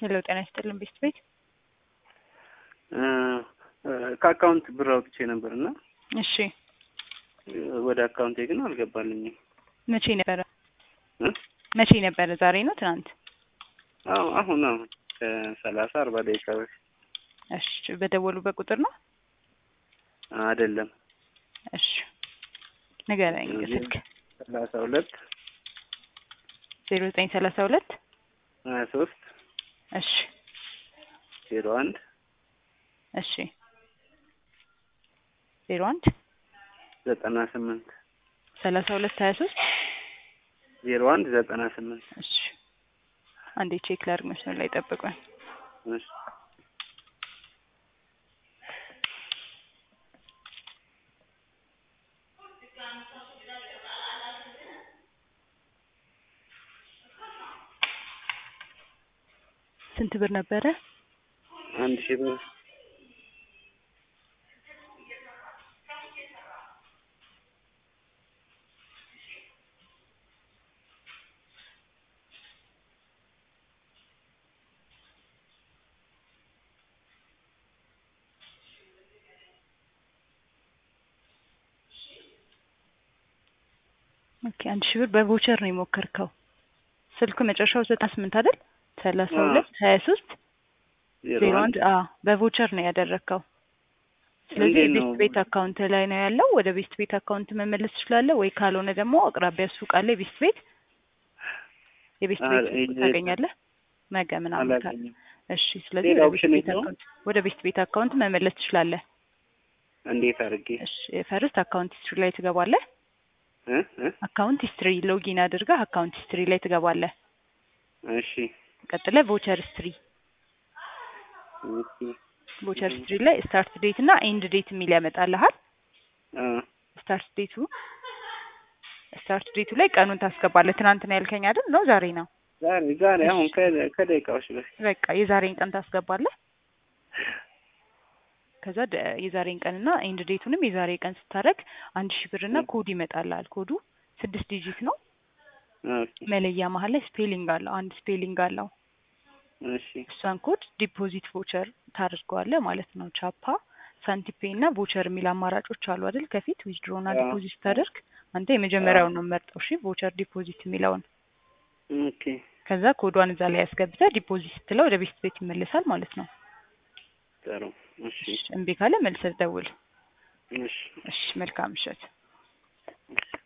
ሄሎ ጤና ይስጥልን ቤስት ቤት ከአካውንት ብር አውጥቼ ነበር እና እሺ ወደ አካውንቴ ግን አልገባልኝም። መቼ ነበረ እ? መቼ ነበረ ዛሬ ነው ትናንት አዎ አሁን አሁን ከሰላሳ አርባ ደቂቃ በፊት እሺ በደወሉበት ቁጥር ነው አይደለም እሺ ንገረኝ ስልክ ሰላሳ ሁለት ዜሮ ዘጠኝ ሰላሳ ሁለት ሀያ ሶስት እሺ ዜሮ አንድ እሺ ዜሮ አንድ ዘጠና ስምንት ሰላሳ ሁለት ሀያ ሶስት ዜሮ አንድ ዘጠና ስምንት እሺ አንዴ ቼክ ላድርግ መስመር ላይ ጠብቁኝ እሺ ስንት ብር ነበረ አንድ ሺህ ብር ኦኬ አንድ ሺህ ብር በቮቸር ነው የሞከርከው ስልኩ መጨረሻው ዘጠና ስምንት አይደል ሰላሳ ሁለት ሀያ ሶስት ዜሮ አንድ አ በቮቸር ነው ያደረግከው ስለዚህ እንዴት ነው? ቤስት ቤት አካውንት ላይ ነው ያለው ወደ ቤስት ቤት አካውንት መመለስ ትችላለህ ወይ ካልሆነ ደግሞ አቅራቢያ ሱቅ አለ የቤስት ቤት የቤስት ቤት አለ፣ ሱቅ ይሄ- ታገኛለህ ነገ ምናምን ካለ አላገኝም። እሺ ስለዚህ ሌላ ወደ ኦፕሽን ቤስት ቤት የለውም? አካውንት ወደ ቤስት ቤት አካውንት መመለስ ትችላለህ እንዴት አድርጌ እሺ ፈርስት አካውንት ሂስትሪ ላይ ትገባለህ እ እ አካውንት ሂስትሪ ሎጊን አድርገህ አካውንት ሂስትሪ ላይ ትገባለህ እሺ ቀጥለህ ቮቸር ሂስትሪ ኦኬ ቮቸር ሂስትሪ ላይ ስታርት ዴት እና ኤንድ ዴት የሚል ያመጣልሃል አ ስታርት ዴቱ ስታርት ዴቱ ላይ ቀኑን ታስገባለህ ትናንት ነው ያልከኝ አይደል ነው ዛሬ ነው ዛሬ ዛሬ አሁን ከ- ከደቂቃዎች በፊት በቃ የዛሬን ቀን ታስገባለህ ከዛ ደ- የዛሬን ቀንና ኤንድ ዴቱንም የዛሬ ቀን ስታደርግ አንድ ሺህ ብርና እ። ኮድ ይመጣልሃል ኮዱ ስድስት ዲጂት ነው ኦኬ መለያ መሀል ላይ ስፔሊንግ አለው አንድ ስፔሊንግ አለው እሺ እሷን ኮድ ዲፖዚት ቮቸር ታደርገዋለህ ማለት ነው ቻፓ ሳንቲፔ እና ቮቸር የሚል አማራጮች አሉ አይደል ከፊት ዊዝድሮ እና አዎ። ዲፖዚት ስታደርግ አንተ የመጀመሪያውን ነው መርጠው እሺ ቮቸር ዲፖዚት የሚለውን ኦኬ ከዛ ኮዷን እዛ ላይ ያስገብተህ ዲፖዚት ስትለው ወደ ቤስት ቤት ይመልሳል ማለት ነው ጥሩ እሺ እምቢ ካለ መልሰህ ደውል እሺ እሺ መልካም ምሽት